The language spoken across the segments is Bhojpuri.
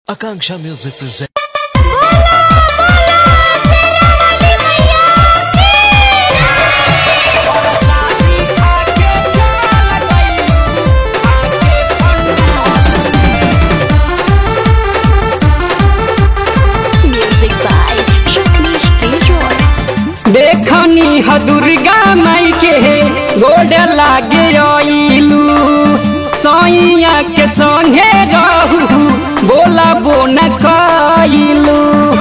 Akanksha Music presents. Music by Rajneesh Kishore. देखनी ह दुर्गा माई के गोड लागे आइलू सैया के संगे रहू बोला बोन कइलू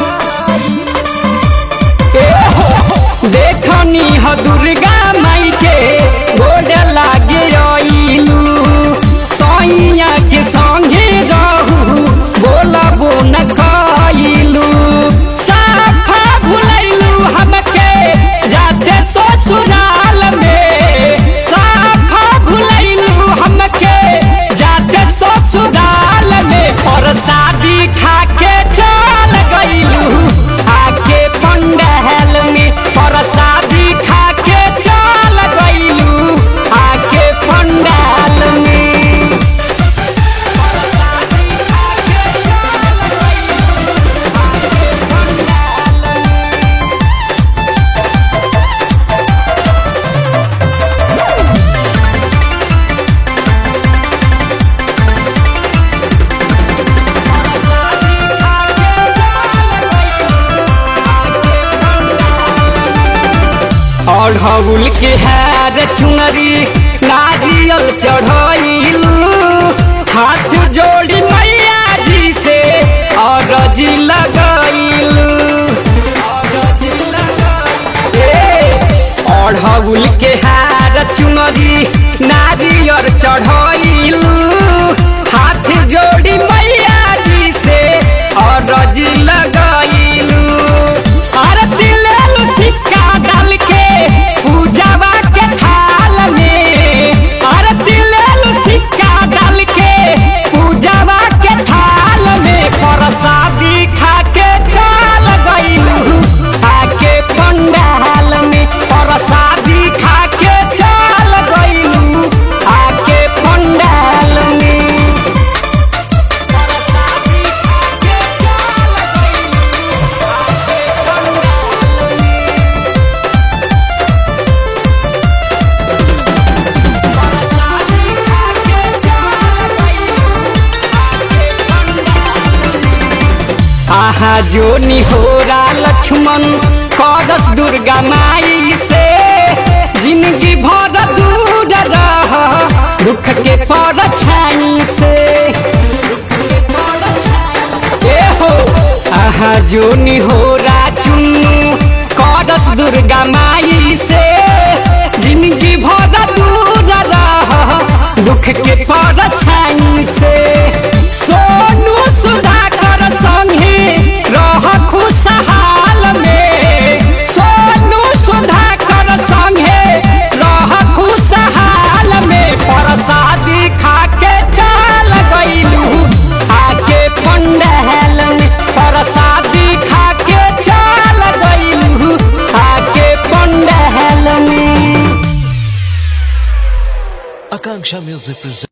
देखनी ह दुर्गा माई के गोड लागे आइलू सैया के संगे रहू बोला बोन कइलू साफा भुलैलू हमके जाते ससुराल में साफा भुलैलू हमके जाते ससुराल में और शादी खा के चल गइलू आके पंडहल में और शादी खा के चल गइलू आके पंडहल में और शादी खा के चल गइलू आके पंडहल में अढ़ौल के हार चुनरी नारियल चढ़ैलू हाथ जोड़ी मैया जी से अरजी लगैलू अढ़ौल के हार चुनरी नारियल चढ़ैलू हाथ जोड़ी मैया जी से अरजी लगैलू आरती लेलू सिक्का डाल के पूजावा के थाल में आरती लेलू सिक्का डाल के पूजावा के थाल में प्रसादी खा के चल गइलू आके पंडाल में प्रसादी खा के चल गइलू आके पंडाल में प्रसादी खा के चल गइलू आके पंडाल में प्रसादी खा के चल गइलू आके पंडाल में आहा जो निहोरा लक्ष्मण कदस दुर्गा माई से जिंदगी भर दूर रह दुख के पर छाई से ए हो आहा जो निहोरा चुन्नू कदस दुर्गा माई से जिंदगी भर दूर रह दुख के पर छाई से सोनू सुधाकर संगे रह खुशहाल में सोनू सुधाकर संगे रह खुशहाल में प्रसादी खा के चल गइलू आके पंडहल में प्रसादी खा के चल गइलू आके पंडहल में Akanksha Music presents.